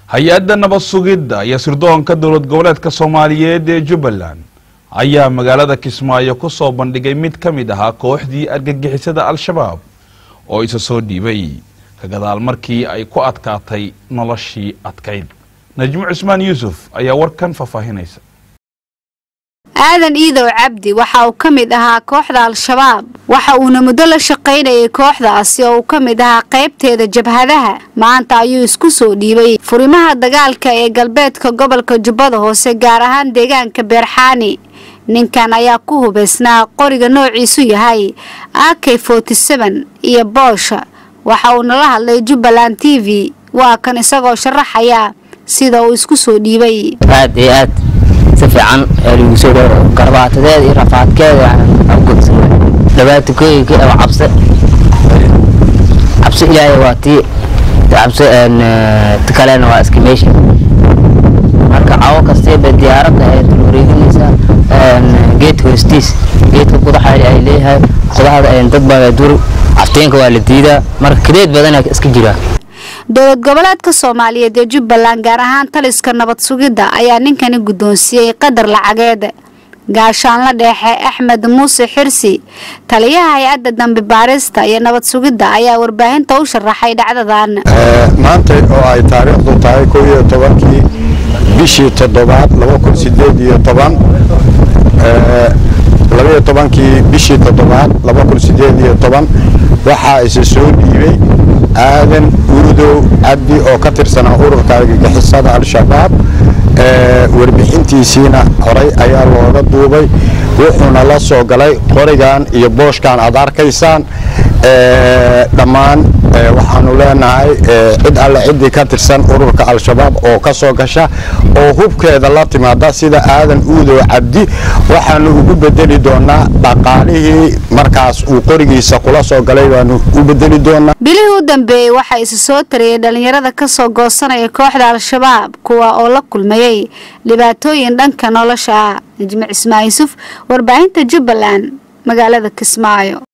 hay-adda nabad sugidda iyo sirdoonka dowlad goboleedka soomaaliyeed ee jubbaland ayaa magaalada kismaayo ku soo bandhigay mid ka mid ahaa kooxdii argagixisada al-shabaab oo isa soo dhiibay ka gadaal markii ay ku adkaatay noloshii adkayd najmo cusmaan yuusuf ayaa warkan faahfaahinaysa aadan iidow cabdi waxa uu ka mid ahaa kooxda al-shabaab waxa uuna muddo la shaqaynayay kooxdaasi oo uu ka mid ahaa qaybteeda jabhadaha maanta ayuu isku soo dhiibay furimaha dagaalka ee galbeedka gobolka jubbada hoose gaar ahaan deegaanka beerxaani ninkan ayaa ku hubaysnaa qoriga noociisu yahay ak iyo boosha waxa uu nala hadlay jubbaland t v waa kan isagoo sharaxaya sida uu isku soo dhiibay aad iyo aad si fiican lagu soo dhawo garbaatadeeda iyo rafaadkeeda gudsan dhabaatokooyinka oo cabse cabse ilaahay waa tii cabse ti kalena waa iska meesha marka cawo kastayba diyaaradda ay dul wareeginaysaa geedka hoostiis geedka qudaxa ay leeyahay qudaxda dad baa dur cafteenka waa la diidaa marka kadeed badana iska jiraa dowlad goboleedka soomaaliyeed ee jubbaland gaar ahaan taliska nabad sugidda ayaa ninkani guddoonsiiyey qadar lacageed gaashaanla dheexe axmed muuse xirsi taliyaha hay-adda dambi baarista iyo nabad sugidda ayaa warbaahinta u sharaxay dhacdadan maanta oo ay taariikhdu tahay kow iyo tobankii bishii toddobaad laba kun sideed iyo toban labaiyo tobankii bishii toddobaad laba kun sideed iyo toban waxaa isa soo dhiibay aadan urudow cabdi oo ka tirsanaa ururka argagixisada al-shabaab warbixintiisiina horay ayaa looga duubay wuxuuna la soo galay qorigan iyo booshkan aad arkaysaan dhammaan waxaanu leenahay cid alle ciddii ka tirsan ururka al-shabaab oo ka soo gasha oo hubkeeda la timaada sida aadan uudow cabdi waxaanu ugu bedeli doonaa dhaqaalihii markaas uu qorigiisa kula soo galay baanu u bedeli doonaa bilihii u dambeeyey waxaa isa soo tariyay dhalinyarada ka soo goosanaya kooxda al-shabaab kuwa oo la kulmayay dhibaatooyin dhanka nolosha ah najmi cismaan yuusuf warbaahinta jubbaland magaalada kismaayo